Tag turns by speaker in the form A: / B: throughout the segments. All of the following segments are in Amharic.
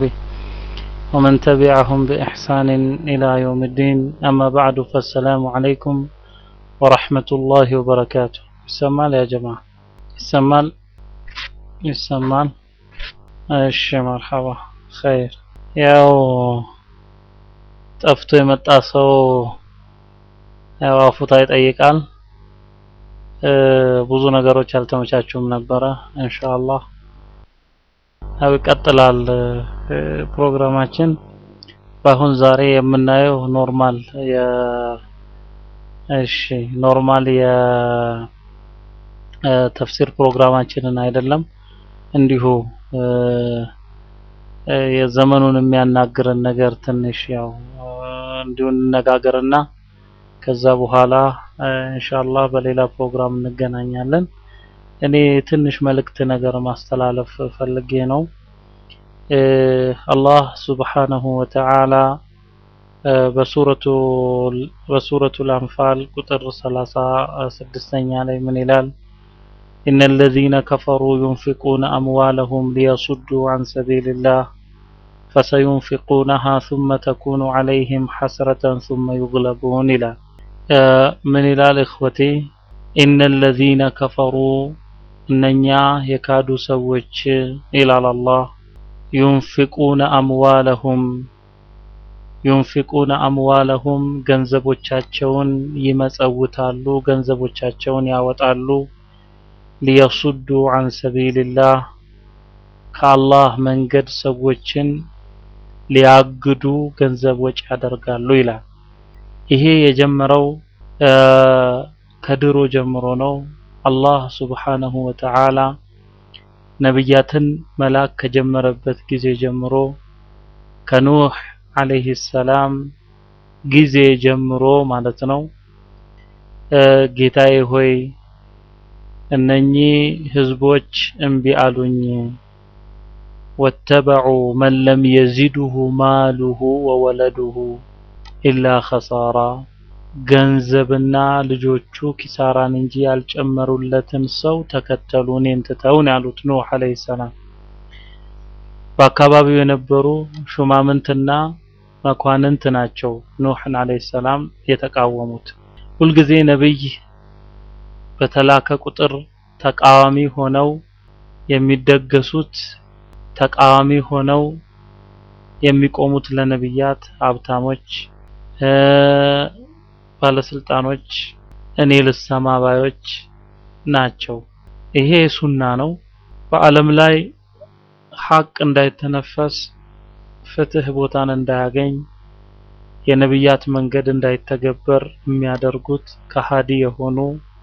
A: وصحبه ومن تبعهم بإحسان إلى يوم الدين أما بعد فالسلام عليكم ورحمة الله وبركاته يسمال يا جماعة يسمال يسمال እሺ መርሐባ ኸይር ያው ጠፍቶ የመጣ ሰው ያው አፉታ ይጠይቃል ብዙ ነገሮች አልተመቻቹም ነበረ ኢንሻአላህ ያው ይቀጥላል ፕሮግራማችን በአሁን ዛሬ የምናየው ኖርማል የ እሺ ኖርማል የተፍሲር ፕሮግራማችንን አይደለም እንዲሁ የዘመኑን የሚያናግረን ነገር ትንሽ ያው እንዲሁ እንነጋገርና ከዛ በኋላ ኢንሻአላህ በሌላ ፕሮግራም እንገናኛለን። እኔ ትንሽ መልእክት ነገር ማስተላለፍ ፈልጌ ነው። አላህ ሱብሓነሁ ወተዓላ በሱረቱ በሱረቱል አንፋል ቁጥር 36ኛ ላይ ምን ይላል? إن الذين كفروا ينفقون أموالهم ليصدوا عن سبيل الله فسينفقونها ثم تكون عليهم حسرة ثم يغلبون إلى من إلى إخوتي إن الذين كفروا أننيا يكادوا سوج إلى الله ينفقون أموالهم ينفقون أموالهم ገንዘቦቻቸውን ይመጸውታሉ ገንዘቦቻቸውን ያወጣሉ ሊየሱዱ አን ሰቢልላህ ከአላህ መንገድ ሰዎችን ሊያግዱ ገንዘብ ወጪ ያደርጋሉ ይላል። ይሄ የጀመረው ከድሮ ጀምሮ ነው። አላህ ሱብሓነሁ ወተዓላ ነቢያትን መላክ ከጀመረበት ጊዜ ጀምሮ ከኑህ አለይሂ ሰላም ጊዜ ጀምሮ ማለት ነው ጌታዬ ሆይ እነኚህ ህዝቦች እምቢ አሉኝ ወተበዑ መን ለም የዚድሁ ማሉሁ ወወለዱሁ ኢላ ኸሳራ ገንዘብና ልጆቹ ኪሳራን እንጂ ያልጨመሩለትን ሰው ተከተሉ እኔን ትተውን ያሉት ኑህ አለይሂ ሰላም በአካባቢው የነበሩ ሹማምንትና መኳንንት ናቸው ኑህን አለይሂ ሰላም የተቃወሙት ሁልጊዜ ነብይ በተላከ ቁጥር ተቃዋሚ ሆነው የሚደገሱት ተቃዋሚ ሆነው የሚቆሙት ለነብያት ሀብታሞች ባለስልጣኖች እኔ ልሰማ ባዮች ናቸው ይሄ ሱና ነው በአለም ላይ ሐቅ እንዳይተነፈስ ፍትህ ቦታን እንዳያገኝ የነብያት መንገድ እንዳይተገበር የሚያደርጉት ከሃዲ የሆኑ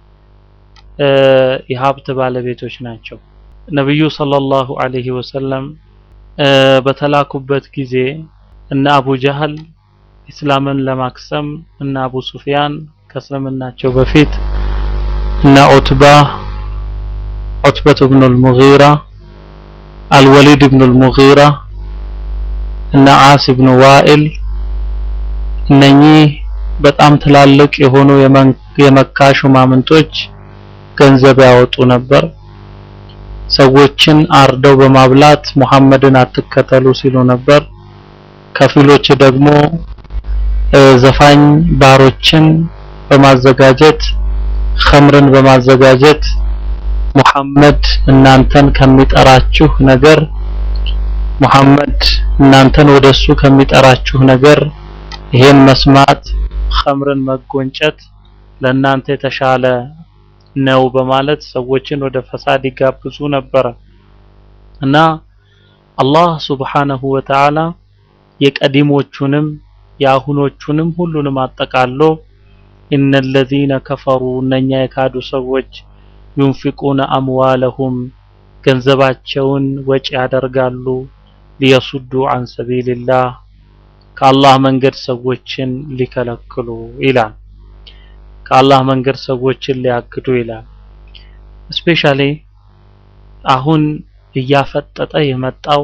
A: የሀብት ባለቤቶች ናቸው። ነብዩ ሰለላሁ ዐለይሂ ወሰለም በተላኩበት ጊዜ እነ አቡ ጀህል ኢስላምን ለማክሰም እነ አቡ ሱፊያን ከእስልምናቸው በፊት እነ ዑትባ ዑትበት ብኑ አልሙጊራ አልወሊድ ብኑ አልሙጊራ እነ ዓስ ብኑ ዋኢል እነኚህ በጣም ትላልቅ የሆኑ የመካ ሹማምንቶች ገንዘብ ያወጡ ነበር። ሰዎችን አርደው በማብላት ሙሐመድን አትከተሉ ሲሉ ነበር። ከፊሎች ደግሞ ዘፋኝ ባሮችን በማዘጋጀት ኸምርን በማዘጋጀት ሙሐመድ እናንተን ከሚጠራችሁ ነገር ሙሐመድ እናንተን ወደሱ ከሚጠራችሁ ነገር ይሄን መስማት ኸምርን መጎንጨት ለእናንተ የተሻለ ነው በማለት ሰዎችን ወደ ፈሳድ ይጋብዙ ነበረ እና አላህ ሱብሓነሁ ወተዓላ የቀዲሞቹንም የአሁኖቹንም ሁሉንም አጠቃሎ ኢነ ለዚነ ከፈሩ እነኛ የካዱ ሰዎች ዩንፊቁነ አምዋለሁም ገንዘባቸውን ወጪ ያደርጋሉ ሊየሱዱ አን ሰቢልላህ ከአላህ መንገድ ሰዎችን ሊከለክሉ ይላል። ከአላህ መንገድ ሰዎችን ሊያግዱ ይላል። ስፔሻሊ አሁን እያፈጠጠ የመጣው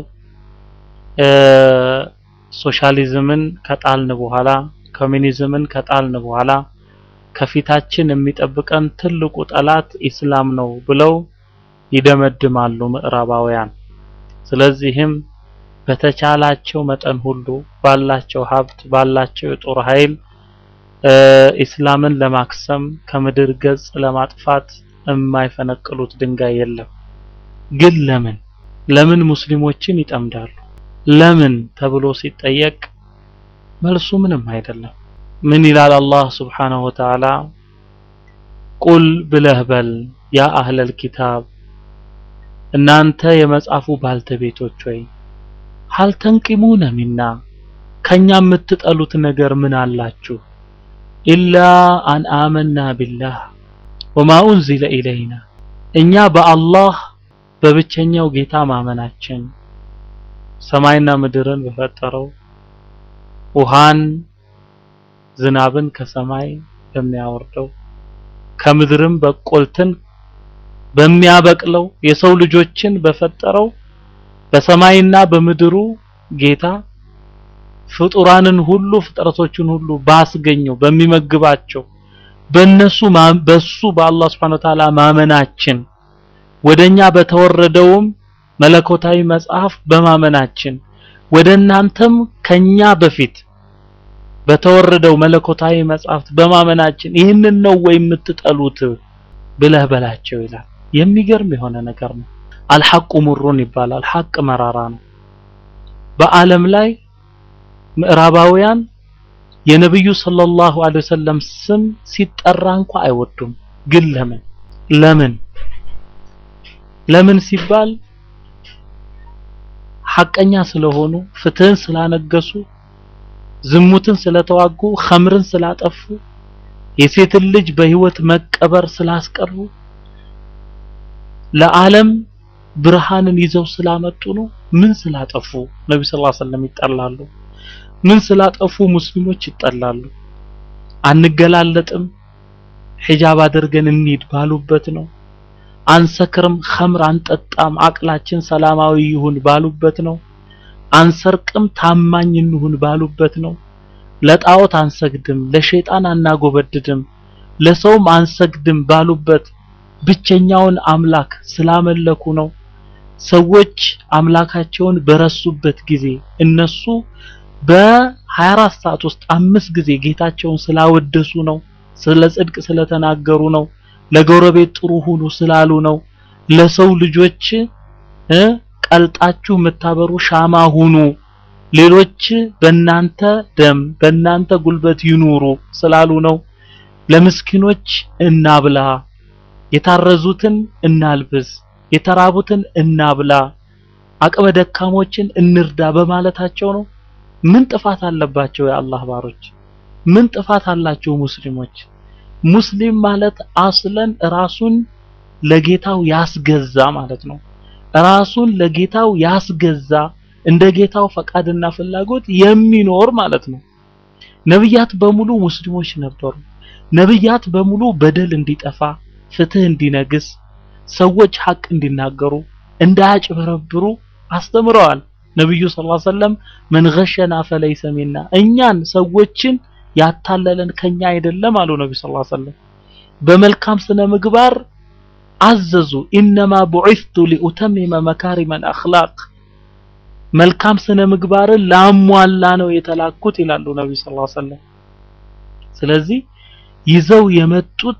A: ሶሻሊዝምን ከጣልን በኋላ ኮሚኒዝምን ከጣልን በኋላ ከፊታችን የሚጠብቀን ትልቁ ጠላት ኢስላም ነው ብለው ይደመድማሉ ምዕራባውያን። ስለዚህም በተቻላቸው መጠን ሁሉ ባላቸው ሀብት ባላቸው የጦር ኃይል ኢስላምን ለማክሰም ከምድር ገጽ ለማጥፋት የማይፈነቅሉት ድንጋይ የለም። ግን ለምን ለምን ሙስሊሞችን ይጠምዳሉ? ለምን ተብሎ ሲጠየቅ መልሱ ምንም አይደለም። ምን ይላል አላህ ስብሓነሁ ወተዓላ? ቁል ብለህ በል ያ አህለል ኪታብ እናንተ የመጽሐፉ ባልተቤቶች ወይ ሀል ተንቂሙነ ሚና ከኛ የምትጠሉት ነገር ምን አላችሁ? ኢላ አን አመና ቢላህ ወማ ኡንዚለ ኢለይና እኛ በአላህ በብቸኛው ጌታ ማመናችን ሰማይና ምድርን በፈጠረው ውሃን ዝናብን ከሰማይ በሚያወርደው ከምድርም በቆልትን በሚያበቅለው የሰው ልጆችን በፈጠረው በሰማይና በምድሩ ጌታ ፍጡራንን ሁሉ ፍጥረቶችን ሁሉ ባስገኘው በሚመግባቸው በነሱ በሱ በአላህ Subhanahu Ta'ala ማመናችን ወደኛ በተወረደውም መለኮታዊ መጽሐፍ በማመናችን ወደ እናንተም ከኛ በፊት በተወረደው መለኮታዊ መጽሐፍት በማመናችን ይህንን ነው ወይ የምትጠሉት ብለህ በላቸው ይላል። የሚገርም የሆነ ነገር ነው። አልሐቁ ሙሩን ይባላል። ሐቅ መራራ ነው። በዓለም ላይ ምዕራባውያን የነብዩ ሰለላሁ ዐለይሂ ወሰለም ስም ሲጠራ እንኳ አይወዱም። ግን ለምን ለምን ለምን ሲባል ሐቀኛ ስለሆኑ፣ ፍትህን ስላነገሱ፣ ዝሙትን ስለተዋጉ፣ ኸምርን ስላጠፉ፣ የሴትን ልጅ በህይወት መቀበር ስላስቀሩ፣ ለዓለም ብርሃንን ይዘው ስላመጡ ነው። ምን ስላጠፉ ነብዩ ሰለላሁ ዐለይሂ ወሰለም ይጠላሉ? ምን ስላጠፉ ሙስሊሞች ይጠላሉ? አንገላለጥም ሒጃብ አድርገን እንሂድ ባሉበት ነው። አንሰክርም፣ ኸምር አንጠጣም፣ አቅላችን ሰላማዊ ይሁን ባሉበት ነው። አንሰርቅም፣ ታማኝ እንሁን ባሉበት ነው። ለጣዖት አንሰግድም፣ ለሸይጣን አናጎበድድም፣ ለሰውም አንሰግድም ባሉበት ብቸኛውን አምላክ ስላመለኩ ነው። ሰዎች አምላካቸውን በረሱበት ጊዜ እነሱ በ24 ሰዓት ውስጥ አምስት ጊዜ ጌታቸውን ስላወደሱ ነው። ስለ ጽድቅ ስለተናገሩ ነው። ለጎረቤት ጥሩ ሁኑ ስላሉ ነው። ለሰው ልጆች እ ቀልጣችሁ የምታበሩ ሻማ ሁኑ፣ ሌሎች በእናንተ ደም በእናንተ ጉልበት ይኑሩ ስላሉ ነው። ለምስኪኖች እናብላ፣ የታረዙትን እናልብስ፣ የተራቡትን እናብላ፣ አቅመ ደካሞችን እንርዳ በማለታቸው ነው። ምን ጥፋት አለባቸው የአላህ ባሮች? ምን ጥፋት አላቸው ሙስሊሞች? ሙስሊም ማለት አስለን ራሱን ለጌታው ያስገዛ ማለት ነው። ራሱን ለጌታው ያስገዛ እንደ ጌታው ፈቃድና ፍላጎት የሚኖር ማለት ነው። ነብያት በሙሉ ሙስሊሞች ነበሩ። ነብያት በሙሉ በደል እንዲጠፋ፣ ፍትህ እንዲነግስ፣ ሰዎች ሐቅ እንዲናገሩ፣ እንዳያጭበረብሩ አስተምረዋል። ነብዩ ሰለላሁ ዐለይሂ ወሰለም መን ገሸና ፈለይሰ ሚና እኛን ሰዎችን ያታለለን ከኛ አይደለም አሉ ነብዩ ሰለላሁ ዐለይሂ ወሰለም። በመልካም ስነ ምግባር አዘዙ። ኢነማ ቡዒስቱ ሊኡተሚመ መካሪመል አኽላቅ መልካም ስነ ምግባርን ላሟላ ነው የተላኩት ይላሉ ነብዩ ሰለላሁ ዐለይሂ ወሰለም። ስለዚህ ይዘው የመጡት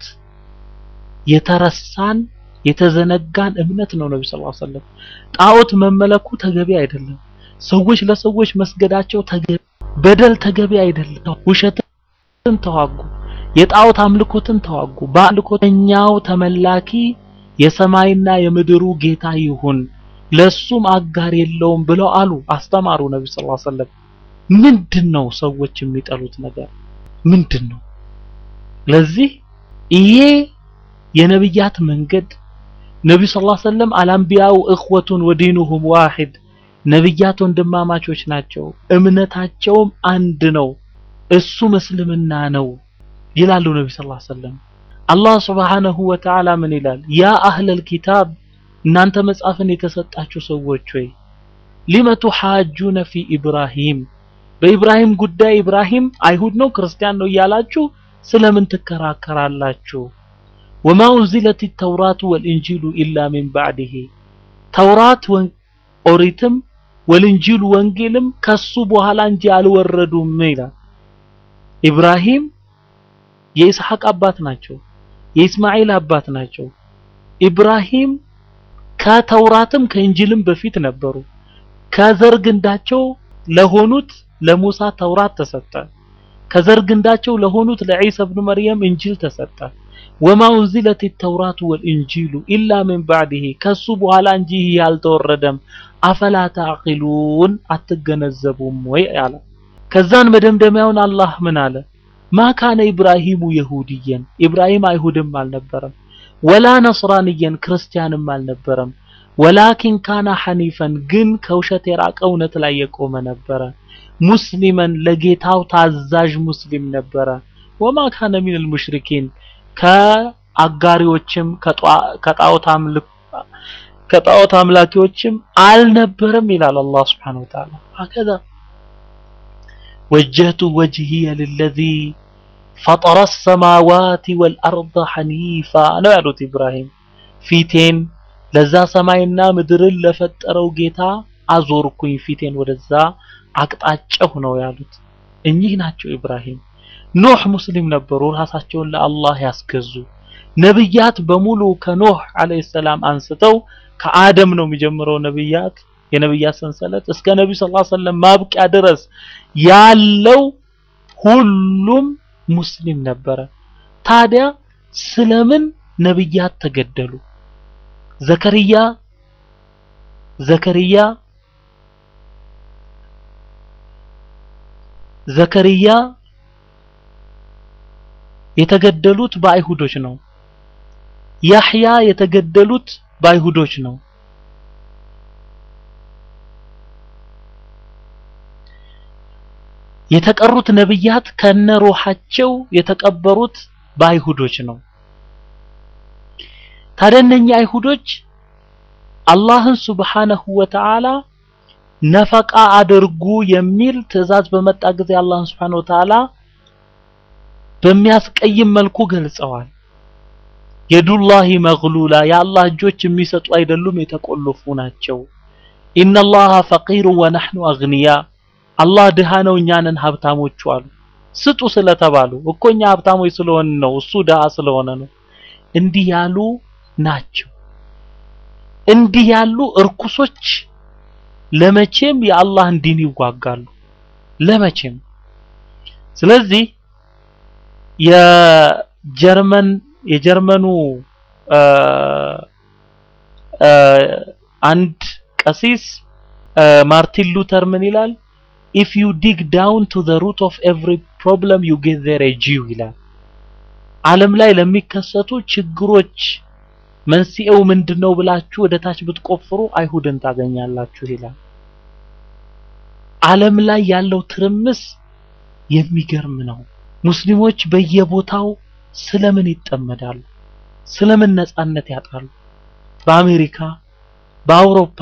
A: የተረሳን የተዘነጋን እምነት ነው ነብዩ ሰለላሁ ዐለይሂ ወሰለም። ጣዖት መመለኩ ተገቢ አይደለም። ሰዎች ለሰዎች መስገዳቸው ተገቢ በደል ተገቢ አይደለም። ውሸትን ተዋጉ፣ የጣዖት አምልኮትን ተዋጉ። በአምልኮተኛው ተመላኪ የሰማይና የምድሩ ጌታ ይሁን ለሱም አጋር የለውም ብለው አሉ፣ አስተማሩ ነብዩ ሰለላሁ ዐለይሂ ወሰለም። ምንድነው ሰዎች የሚጠሉት ነገር ምንድነው? ለዚህ ይሄ የነብያት መንገድ ነብዩ ሰለላሁ ዐለይሂ ወሰለም አልአንቢያው እኽወቱን ወዲኑሁም ዋሂድ ነብያት ወንድማማቾች ናቸው፣ እምነታቸውም አንድ ነው፣ እሱም እስልምና ነው ይላሉ ነብዩ ሰለላሁ ዐለይሂ ወሰለም። አላህ ሱብሓነሁ ወተዓላ ምን ይላል? ያ አህለል ኪታብ እናንተ መጽሐፍን የተሰጣችሁ ሰዎች ሆይ ሊመ ቱሓጁነ ፊ ኢብራሂም በኢብራሂም ጉዳይ ኢብራሂም አይሁድ ነው ክርስቲያን ነው እያላችሁ ስለምን ትከራከራላችሁ? ወማ ኡንዚለት ተውራቱ ወልኢንጂሉ ኢላ ሚን ባዕድህ ተውራት ኦሪትም ወልንጂሉ ወንጌልም ከሱ በኋላ እንጂ አልወረዱም ይላል። ኢብራሂም የኢስሐቅ አባት ናቸው። የኢስማኤል አባት ናቸው። ኢብራሂም ከተውራትም ከእንጂልም በፊት ነበሩ። ከዘር ግንዳቸው ለሆኑት ለሙሳ ተውራት ተሰጠ። ከዘር ግንዳቸው ለሆኑት ለዒሳ ኢብኑ መርየም እንጂል ተሰጠ። ወማ ኡንዚለት ተውራቱ ወልእንጂሉ ኢላ ሚን ባዕድህ ከሱ በኋላ እንጂ ይህ አልተወረደም። አፈላ ተዕቂሉን አትገነዘቡም ወይ አለ። ከዛን መደምደሚያውን አላህ ምን አለ? ማ ካነ ኢብራሂሙ የሁድየን ኢብራሂም አይሁድም አልነበረም፣ ወላ ነስራንየን ክርስቲያንም አልነበረም። ወላኪን ካነ ሐኒፈን ግን ከውሸት የራቀ እውነት ላይ የቆመ ነበረ። ሙስሊመን ለጌታው ታዛዥ ሙስሊም ነበረ። ወማ ካነ ሚነል ሙሽሪኪን ከአጋሪዎችም ከጣዖት አምልክ ከጣዖት አምላኪዎችም አልነበረም ይላል አላህ Subhanahu Wa Ta'ala هكذا وجهت وجهي للذي فطر السماوات والأرض حنيفا ነው ያሉት ኢብራሂም ፊቴን ለዛ ሰማይና ምድርን ለፈጠረው ጌታ አዞርኩኝ ፊቴን ወደዛ አቅጣጫሁ ነው ያሉት እኚህ ናቸው ኢብራሂም ኖህ ሙስሊም ነበሩ ራሳቸውን ለአላህ ያስገዙ ነብያት በሙሉ ከኖህ አለይሂ ሰላም አንስተው ከአደም ነው የሚጀምረው ነብያት የነብያት ሰንሰለት እስከ ነብዩ ሰለላሁ ዐለይሂ ወሰለም ማብቂያ ድረስ ያለው ሁሉም ሙስሊም ነበረ ታዲያ ስለምን ነብያት ተገደሉ ዘከርያ ዘከርያ ዘከርያ የተገደሉት በአይሁዶች ነው። ያህያ የተገደሉት በአይሁዶች ነው። የተቀሩት ነብያት ከነሩሃቸው የተቀበሩት በአይሁዶች ነው። ታዲያ እነኛ አይሁዶች አላህን ሱብሓነሁ ወተዓላ ነፈቃ አድርጉ የሚል ትዕዛዝ በመጣ ጊዜ አላህን ሱብሓነሁ ወተዓላ በሚያስቀይም መልኩ ገልጸዋል። የዱላሂ መግሉላ የአላህ እጆች የሚሰጡ አይደሉም የተቆለፉ ናቸው። ኢነላሃ ፈቂሩ ወነሕኑ አግንያ አላህ ድሃ ነው እኛ ነን ሀብታሞቹ አሉ። ስጡ ስለተባሉ እኮ እኛ ሀብታሞች ስለሆን ነው እሱ ድሃ ስለሆነ ነው። እንዲህ ያሉ ናቸው። እንዲህ ያሉ እርኩሶች ለመቼም የአላህን ዲን ይዋጋሉ። ለመቼም ስለዚህ የጀርመን የጀርመኑ አንድ ቀሲስ ማርቲን ሉተር ምን ይላል? if you dig down to the root of every problem you get there a Jew ይላል። ዓለም ላይ ለሚከሰቱ ችግሮች መንስኤው ምንድነው ብላችሁ ወደ ታች ብትቆፍሩ አይሁድን ታገኛላችሁ ይላል። ዓለም ላይ ያለው ትርምስ የሚገርም ነው። ሙስሊሞች በየቦታው ስለምን ይጠመዳሉ? ስለምን ነጻነት ያጣሉ? በአሜሪካ፣ በአውሮፓ፣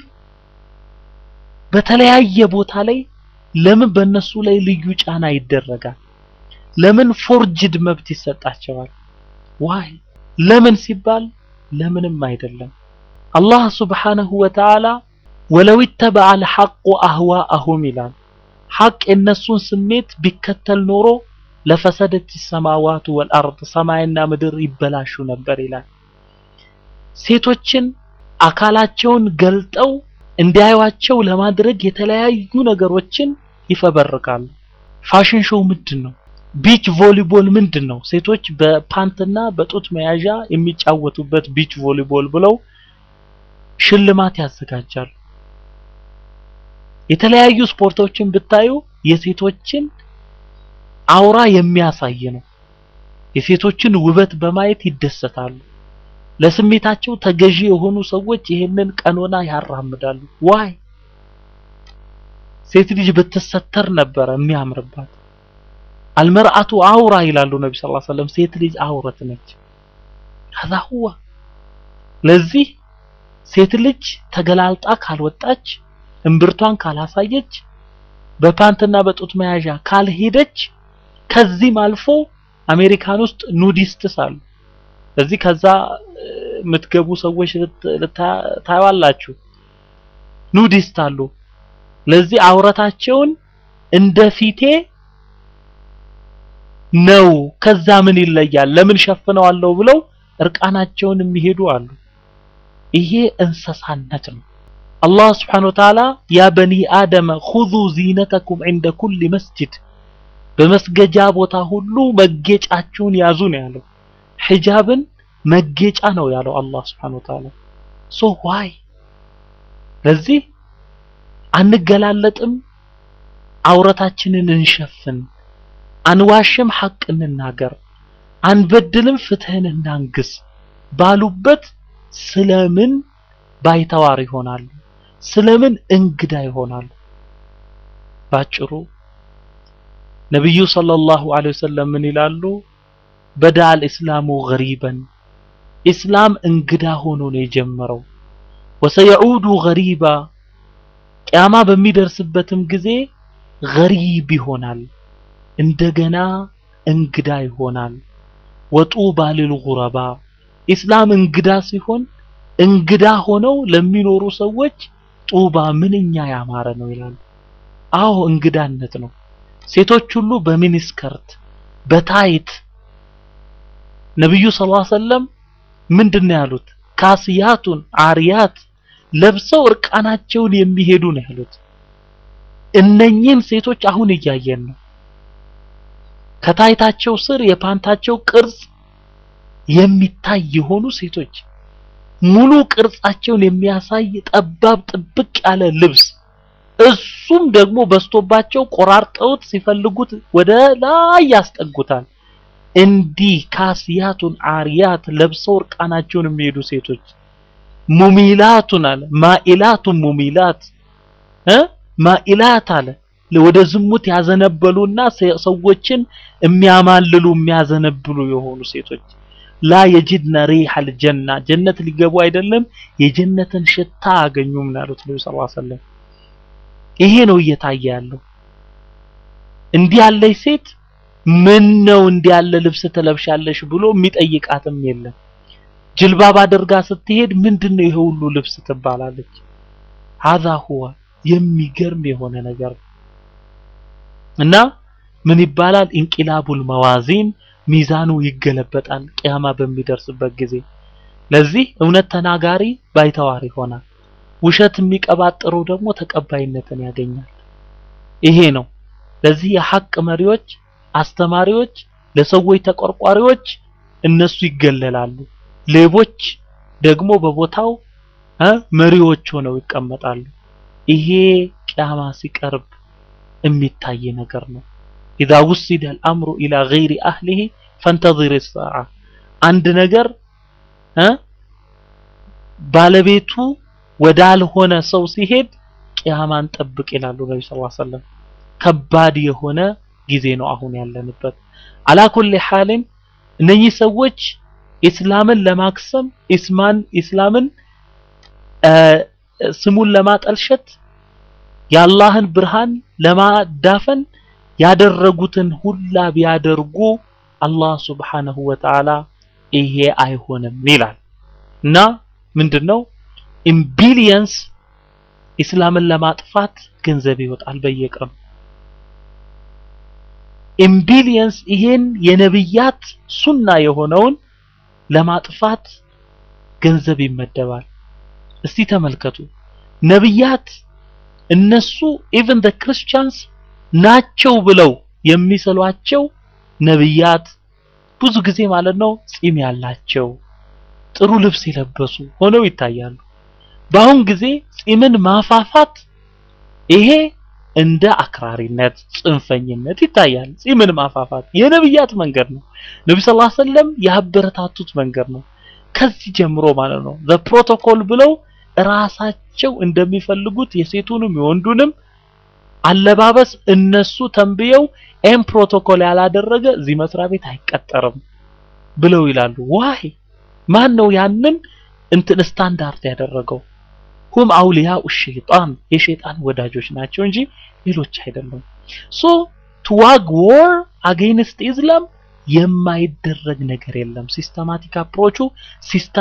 A: በተለያየ ቦታ ላይ ለምን በእነሱ ላይ ልዩ ጫና ይደረጋል? ለምን ፎርጅድ መብት ይሰጣቸዋል? ዋይ ለምን ሲባል ለምንም አይደለም። አላህ ሱብሓነሁ ወተዓላ ወለው ይተበዐ አልሐቁ አህዋአሁም ይላል። ሐቅ የነሱን ስሜት ቢከተል ኖሮ ለፈሰደት ሰማዋቱ ወልአርድ ሰማይና ምድር ይበላሹ ነበር ይላል። ሴቶችን አካላቸውን ገልጠው እንዲያዩዋቸው ለማድረግ የተለያዩ ነገሮችን ይፈበርካሉ። ፋሽን ሾው ምንድን ነው? ቢች ቮሊቦል ምንድን ነው? ሴቶች በፓንትና በጡት መያዣ የሚጫወቱበት ቢች ቮሊቦል ብለው ሽልማት ያዘጋጃሉ። የተለያዩ ስፖርቶችን ብታዩ የሴቶችን አውራ የሚያሳይ ነው። የሴቶችን ውበት በማየት ይደሰታሉ። ለስሜታቸው ተገዢ የሆኑ ሰዎች ይህንን ቀኖና ያራምዳሉ። ዋይ ሴት ልጅ ብትሰተር ነበረ የሚያምርባት። አልመርአቱ አውራ ይላሉ ነቢ ሰለላሁ ዐለይሂ ወሰለም። ሴት ልጅ አውረት ነች። ከዛ ሁዋ ለዚህ ሴት ልጅ ተገላልጣ ካልወጣች እምብርቷን ካላሳየች በፓንትና በጡት መያዣ ካልሄደች ከዚህም አልፎ አሜሪካን ውስጥ ኑዲስትስ አሉ። እዚህ ከዛ የምትገቡ ሰዎች ታያላችሁ። ኑዲስት አሉ። ለዚህ አውረታቸውን እንደ ፊቴ ነው ከዛ ምን ይለያል ለምን ሸፍነዋለሁ ብለው እርቃናቸውን የሚሄዱ አሉ ይሄ እንስሳነት ነው አላህ Subhanahu Wa Ta'ala ያ በኒ አደመ خذوا زينتكم عند كل مسجد በመስገጃ ቦታ ሁሉ መጌጫችሁን ያዙ ነው ያለው ሒጃብን መጌጫ ነው ያለው አላህ Subhanahu Wa Ta'ala ሶ ዋይ ለዚህ አንገላለጥም አውረታችንን እንሸፍን አንዋሽም ሐቅ እንናገር አንበድልም ፍትህን እናንግስ ባሉበት ስለምን ባይተዋር ይሆናሉ ስለምን እንግዳ ይሆናሉ ባጭሩ ነብዩ ሰለላሁ ዐለይሂ ወሰለም ምን ይላሉ በዳል እስላሙ ገሪበን ኢስላም እንግዳ ሆኖ ነው የጀመረው ወሰየዑዱ ገሪባ ቂያማ በሚደርስበትም ጊዜ ገሪብ ይሆናል እንደገና እንግዳ ይሆናል ወጡባ ሊልጉረባ ኢስላም እንግዳ ሲሆን እንግዳ ሆነው ለሚኖሩ ሰዎች ጡባ ምንኛ ያማረ ነው ይላሉ አዎ እንግዳነት ነው ሴቶች ሁሉ በሚኒስከርት በታይት ነብዩ ሰለላሁ ዐለይሂ ወሰለም ምንድነው ያሉት ካስያቱን አሪያት ለብሰው እርቃናቸውን የሚሄዱ ነው ያሉት እነኚህን ሴቶች አሁን እያየን ነው ከታይታቸው ስር የፓንታቸው ቅርጽ የሚታይ የሆኑ ሴቶች ሙሉ ቅርጻቸውን የሚያሳይ ጠባብ ጥብቅ ያለ ልብስ እሱም ደግሞ በስቶባቸው ቆራርጠውት ሲፈልጉት ወደ ላይ ያስጠጉታል እንዲህ ካስያቱን አሪያት ለብሰው እርቃናቸውን የሚሄዱ ሴቶች ሙሚላቱን አለ ማኢላቱን ሙሚላት እ ማኢላት አለ ወደ ዝሙት ያዘነበሉና ሰዎችን የሚያማልሉ የሚያዘነብሉ የሆኑ ሴቶች ላ የጅድነ ሪሐል ጀና ጀነት ሊገቡ አይደለም የጀነትን ሽታ አገኙም ናሉት ነብዩ ሰለላሁ ዐለይሂ ወሰለም ይሄ ነው እየታየ ያለው እንዲህ ያለች ሴት ምን ነው እንዲህ ያለ ልብስ ትለብሻለሽ ብሎ የሚጠይቃትም የለም ጅልባብ አድርጋ ስትሄድ ምንድነው ይሄ ሁሉ ልብስ ትባላለች هذا هو የሚገርም የሆነ ነገር እና ምን ይባላል ኢንቂላቡል መዋዚን ሚዛኑ ይገለበጣል ቂያማ በሚደርስበት ጊዜ ለዚህ እውነት ተናጋሪ ባይተዋር ይሆናል ውሸት የሚቀባጥረው ደግሞ ተቀባይነትን ያገኛል ይሄ ነው ለዚህ የሐቅ መሪዎች አስተማሪዎች ለሰዎች ተቆርቋሪዎች እነሱ ይገለላሉ ሌቦች ደግሞ በቦታው መሪዎች ሆነው ይቀመጣሉ ይሄ ቂያማ ሲቀርብ የሚታይ ነገር ነው إذا وسد الأمر إلى غير أهله فانتظر الساعة አንድ ነገር ባለቤቱ ወዳልሆነ ሰው ሲሄድ ቂያማን ጠብቅ ይላሉ ነብዩ ሰለላሁ ዐለይሂ ወሰለም ከባድ የሆነ ጊዜ ነው አሁን ያለንበት አላኩል ሐልን እነኚህ ሰዎች ኢስላምን ለማክሰም ኢስማን ኢስላምን ስሙን ለማጠልሸት የአላህን ብርሃን ለማዳፈን ያደረጉትን ሁላ ቢያደርጉ አላህ Subhanahu Wa Ta'ala ይሄ አይሆንም ይላል እና ምንድነው ኢን ቢሊየንስ ኢስላምን ለማጥፋት ገንዘብ ይወጣል በየቀኑ ኢን ቢሊየንስ ይሄን የነብያት ሱና የሆነውን ለማጥፋት ገንዘብ ይመደባል እስቲ ተመልከቱ ነብያት እነሱ ኢቭን the ክርስቲያንስ ናቸው ብለው የሚሰሏቸው ነብያት ብዙ ጊዜ ማለት ነው ጺም ያላቸው ጥሩ ልብስ የለበሱ ሆነው ይታያሉ በአሁን ጊዜ ጺምን ማፋፋት ይሄ እንደ አክራሪነት ጽንፈኝነት ይታያል ጺምን ማፋፋት የነብያት መንገድ ነው ነብዩ ሰለላሁ ዐለይሂ ወሰለም ያበረታቱት መንገድ ነው ከዚህ ጀምሮ ማለት ነው the protocol ብለው ራሳቸው እንደሚፈልጉት የሴቱንም የወንዱንም አለባበስ እነሱ ተንብየው ኤም ፕሮቶኮል ያላደረገ እዚህ መስሪያ ቤት አይቀጠርም ብለው ይላሉ ዋይ ማን ነው ያንን እንትን ስታንዳርድ ያደረገው ሁም አውሊያኡ ሸይጣን የሸይጣን ወዳጆች ናቸው እንጂ ሌሎች አይደሉም ሶ ቱ ዋግ ዎር አጌንስት ኢስላም የማይደረግ ነገር የለም ሲስተማቲክ አፕሮቹ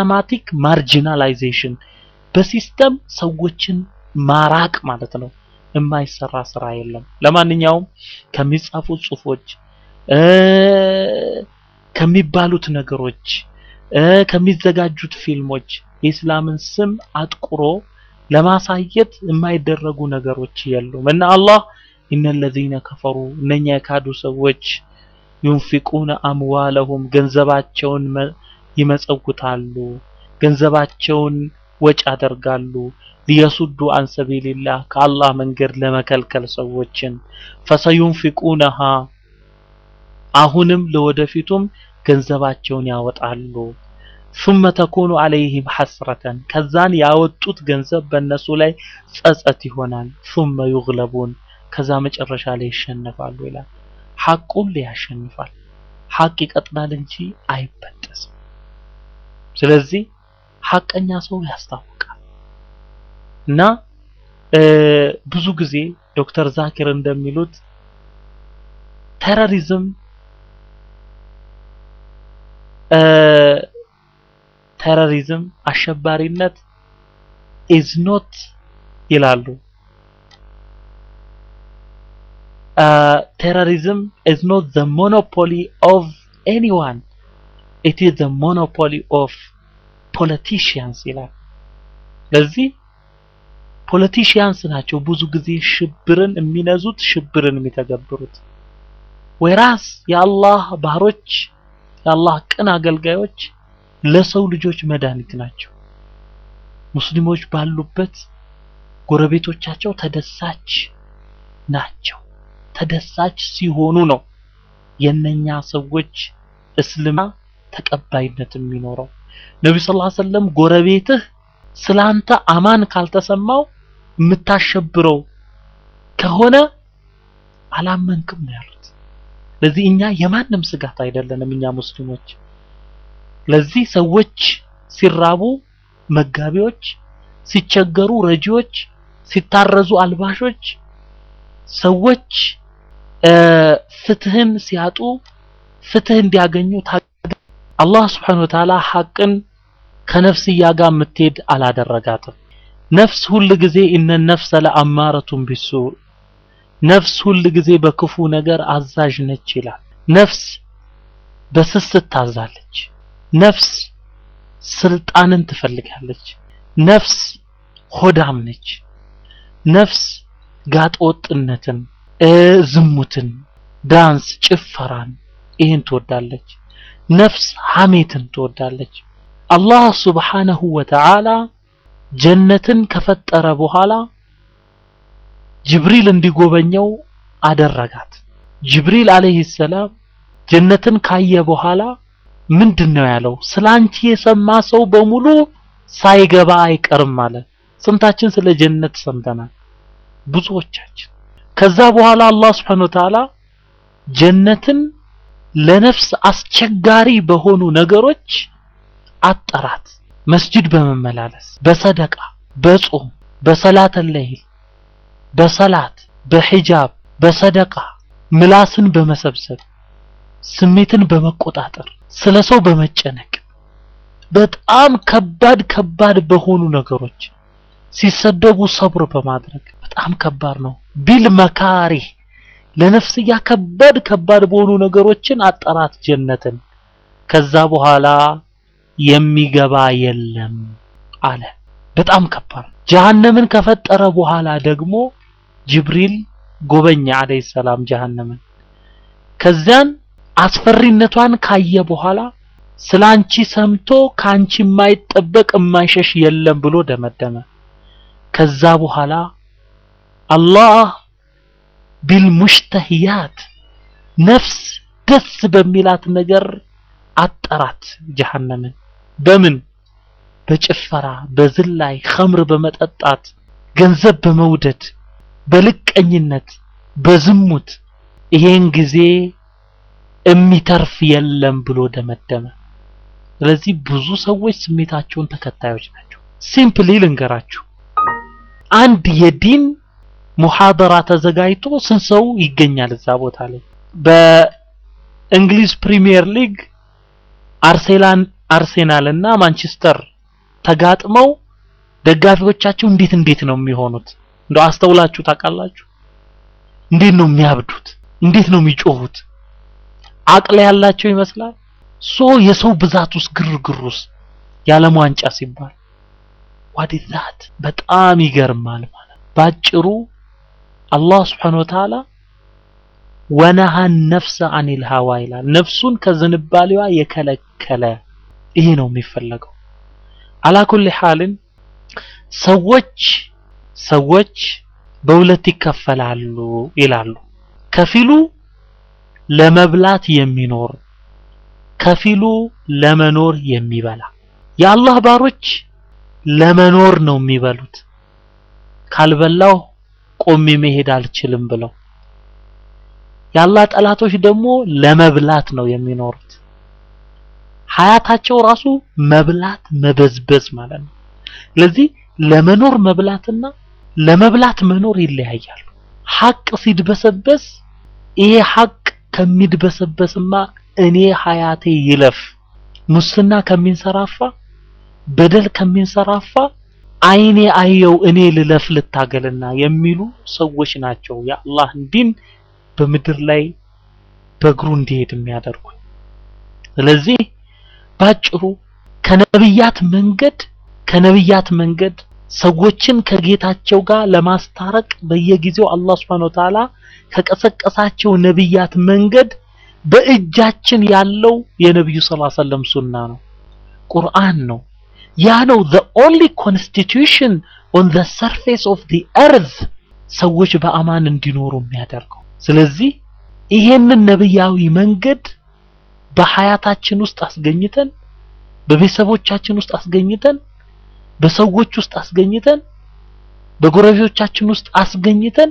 A: ሲስተማቲክ ማርጂናላይዜሽን በሲስተም ሰዎችን ማራቅ ማለት ነው የማይሰራ ስራ የለም። ለማንኛውም ከሚጻፉ ጽሁፎች እ ከሚባሉት ነገሮች እ ከሚዘጋጁት ፊልሞች የእስላምን ስም አጥቁሮ ለማሳየት የማይደረጉ ነገሮች የሉም እና አላህ ኢነለዚነ ከፈሩ እነኛ የካዱ ሰዎች ዩንፊቁነ አምዋለሁም ገንዘባቸውን መ- ይመጸውታሉ ገንዘባቸውን ወጪ ያደርጋሉ ሊየሱዱ አን ሰቢልላህ ከአላህ መንገድ ለመከልከል ሰዎችን ፈሰዩንፊቁነሃ አሁንም ለወደፊቱም ገንዘባቸውን ያወጣሉ ثم تكون عليهم حسرة ከዛን ያወጡት ገንዘብ በእነሱ ላይ ጸጸት ይሆናል ثم يغلبون ከዛ መጨረሻ ላይ ይሸነፋሉ ይላል ሐቁን ያሸንፋል ሐቅ ይቀጥላል እንጂ አይበጠስም ስለዚህ ሐቀኛ ሰው ያስታውቃል እና እ ብዙ ጊዜ ዶክተር ዛኪር እንደሚሉት ቴሮሪዝም እ ቴሮሪዝም አሸባሪነት ኢዝ ኖት ይላሉ ቴሮሪዝም ኢዝ ኖት ዘ ሞኖፖሊ ኦፍ ኤኒዋን ኢት ኢዝ ዘ ሞኖፖሊ ኦፍ ፖለቲሽያንስ ይላል ስለዚህ ፖለቲሽያንስ ናቸው ብዙ ጊዜ ሽብርን የሚነዙት ሽብርን የሚተገብሩት ወይራስ የአላህ ባህሮች የአላህ ቅን አገልጋዮች ለሰው ልጆች መድኃኒት ናቸው ሙስሊሞች ባሉበት ጎረቤቶቻቸው ተደሳች ናቸው ተደሳች ሲሆኑ ነው የነኛ ሰዎች እስልምና ተቀባይነት የሚኖረው ነቢ ስ ሰለም ጎረቤትህ ስላንተ አማን ካልተሰማው የምታሸብረው ከሆነ አላመንክም ነው ያሉት ለዚህ እኛ የማንም ስጋት አይደለንም እኛ ሙስሊሞች ለዚህ ሰዎች ሲራቡ መጋቢዎች ሲቸገሩ ረጂዎች ሲታረዙ አልባሾች ሰዎች ፍትህን ሲያጡ ፍትህ እንዲያገኙ አላህ Subhanahu Wa Ta'ala ሐቅን ከነፍስያ ጋር የምትሄድ አላደረጋትም ነፍስ ሁል ጊዜ እነ ነፍሰ ለአማረቱን ቢሱ ነፍስ ሁል ጊዜ በክፉ ነገር አዛዥ ነች ይላል ነፍስ በስስት ታዛለች ነፍስ ስልጣንን ትፈልጋለች ነፍስ ሆዳም ነች ነፍስ ጋጠወጥነትን ዝሙትን ዳንስ ጭፈራን ይህን ትወዳለች ነፍስ ሐሜትን ትወዳለች አላህ ስብሓነሁ ወተዓላ ጀነትን ከፈጠረ በኋላ ጅብሪል እንዲጎበኘው አደረጋት ጅብሪል አለይሂ ሰላም ጀነትን ካየ በኋላ ምንድነው ያለው ስላንቺ የሰማ ሰው በሙሉ ሳይገባ አይቀርም አለ ስንታችን ስለ ጀነት ሰምተናል ብዙዎቻችን ከዛ በኋላ አላህ Subhanahu Ta'ala ጀነትን ለነፍስ አስቸጋሪ በሆኑ ነገሮች አጠራት መስጂድ በመመላለስ በሰደቃ በጾም በሰላተ ለይል በሰላት በሂጃብ በሰደቃ ምላስን በመሰብሰብ ስሜትን በመቆጣጠር ስለ ሰው በመጨነቅ በጣም ከባድ ከባድ በሆኑ ነገሮች ሲሰደቡ ሰብር በማድረግ በጣም ከባድ ነው ቢል መካሪ ለነፍስያ ከባድ ከባድ በሆኑ ነገሮችን አጠራት ጀነትን ከዛ በኋላ የሚገባ የለም አለ በጣም ከባድ ጀሃነምን ከፈጠረ በኋላ ደግሞ ጅብሪል ጎበኛ አለይሂ ሰላም ጀሃነምን ከዚያን አስፈሪነቷን ካየ በኋላ ስላንቺ ሰምቶ ካንቺ የማይጠበቅ የማይሸሽ የለም ብሎ ደመደመ ከዛ በኋላ አላህ ቢልሙሽተህያት ነፍስ ደስ በሚላት ነገር አጠራት ጀሃነምን በምን በጭፈራ በዝላይ ኸምር በመጠጣት ገንዘብ በመውደድ በልቀኝነት በዝሙት ይሄን ጊዜ የሚተርፍ የለም ብሎ ደመደመ ስለዚህ ብዙ ሰዎች ስሜታቸውን ተከታዮች ናቸው ሲምፕሊ ልንገራችሁ አንድ የዲን ሙሐደራ ተዘጋጅቶ ስንት ሰው ይገኛል እዛ ቦታ ላይ በእንግሊዝ ፕሪሚየር ሊግ አርሴናል አርሴናል እና ማንቸስተር ተጋጥመው ደጋፊዎቻቸው እንዴት እንዴት ነው የሚሆኑት እንደው አስተውላችሁ ታውቃላችሁ? እንዴት ነው የሚያብዱት? እንዴት ነው የሚጮሁት? አቅል ያላቸው ይመስላል። ሶ የሰው ብዛት ውስጥ ግርግር ውስጥ የዓለም ዋንጫ ሲባል ዋዲዛት በጣም ይገርማል ማለት ባጭሩ አላህ Subhanahu Wa Ta'ala ወነሃን ነፍሰ አኒል ሀዋ ይላል። ነፍሱን ከዝንባሌዋ የከለከለ ይሄ ነው የሚፈለገው። አላኩል ሐልን ሰዎች ሰዎች በሁለት ይከፈላሉ ይላሉ። ከፊሉ ለመብላት የሚኖር ከፊሉ ለመኖር የሚበላ። የአላህ ባሮች ለመኖር ነው የሚበሉት። ካልበላው ቆሜ መሄድ አልችልም ብለው የአላህ ጠላቶች ደግሞ ለመብላት ነው የሚኖሩት። ሀያታቸው ራሱ መብላት መበዝበዝ ማለት ነው። ስለዚህ ለመኖር መብላትና ለመብላት መኖር ይለያያሉ። ሐቅ ሲድበሰበስ ይሄ ሐቅ ከሚድበሰበስማ እኔ ሀያቴ ይለፍ፣ ሙስና ከሚንሰራፋ በደል ከሚንሰራፋ አይኔ አየው እኔ ልለፍ ልታገልና የሚሉ ሰዎች ናቸው የአላህን ዲን በምድር ላይ በእግሩ እንዲሄድ የሚያደርጉ። ስለዚህ ባጭሩ ከነብያት መንገድ ከነብያት መንገድ ሰዎችን ከጌታቸው ጋር ለማስታረቅ በየጊዜው አላህ Subhanahu Wa Ta'ala ከቀሰቀሳቸው ነብያት መንገድ በእጃችን ያለው የነብዩ ሰለላሁ ዐለይሂ ወሰለም ሱና ነው፣ ቁርአን ነው። ያ ነው the only constitution on the surface of the earth ሰዎች በአማን እንዲኖሩ የሚያደርገው። ስለዚህ ይሄንን ነብያዊ መንገድ በሀያታችን ውስጥ አስገኝተን በቤተሰቦቻችን ውስጥ አስገኝተን በሰዎች ውስጥ አስገኝተን በጎረቤቶቻችን ውስጥ አስገኝተን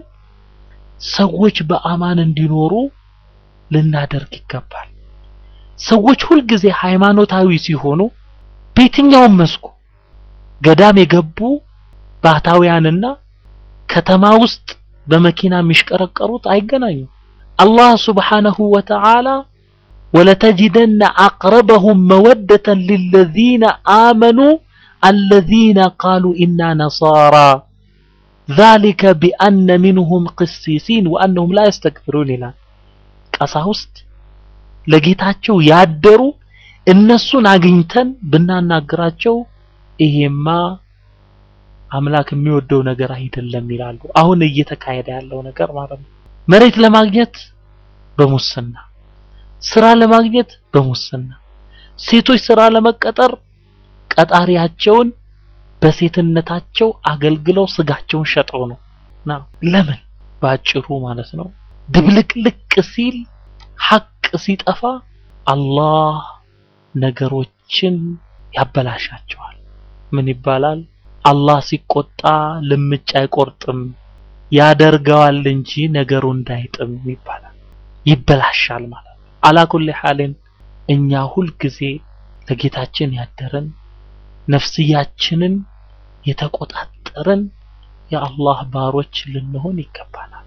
A: ሰዎች በአማን እንዲኖሩ ልናደርግ ይገባል። ሰዎች ሁልጊዜ ሃይማኖታዊ ሲሆኑ በየትኛውም መስኩ ገዳም የገቡ ባህታውያንና ከተማ ውስጥ በመኪና የሚሽቀረቀሩት አይገናኙም። አላህ ሱብሓነሁ ወተዓላ ወለተጅደነ አቅረበሁም መወደተን ሊለዚነ አመኑ አለዚነ ቃሉ ኢና ነሳራ ዛሊከ ቢአነ ሚንሁም ቅሲሲን ወአነሁም ላ የስተክብሩን ይላል። ቀሳውስት ለጌታቸው ያደሩ እነሱን አግኝተን ብናናግራቸው ይሄማ አምላክ የሚወደው ነገር አይደለም ይላሉ። አሁን እየተካሄደ ያለው ነገር ማለት ነው። መሬት ለማግኘት በሙስና ስራ ለማግኘት በሙስና ሴቶች ስራ ለመቀጠር ቀጣሪያቸውን በሴትነታቸው አገልግለው ስጋቸውን ሸጠው ነው ና ለምን ባጭሩ ማለት ነው ድብልቅልቅ ሲል ሐቅ ሲጠፋ አላህ ነገሮችን ያበላሻቸዋል ምን ይባላል አላህ ሲቆጣ ልምጭ አይቆርጥም ያደርገዋል እንጂ ነገሩ እንዳይጥም ይባላል ይበላሻል ማለት ነው አላኩል ሐልን እኛ ሁል ጊዜ ለጌታችን ያደረን ነፍስያችንን የተቆጣጠረን የአላህ ባሮች ልንሆን ይገባናል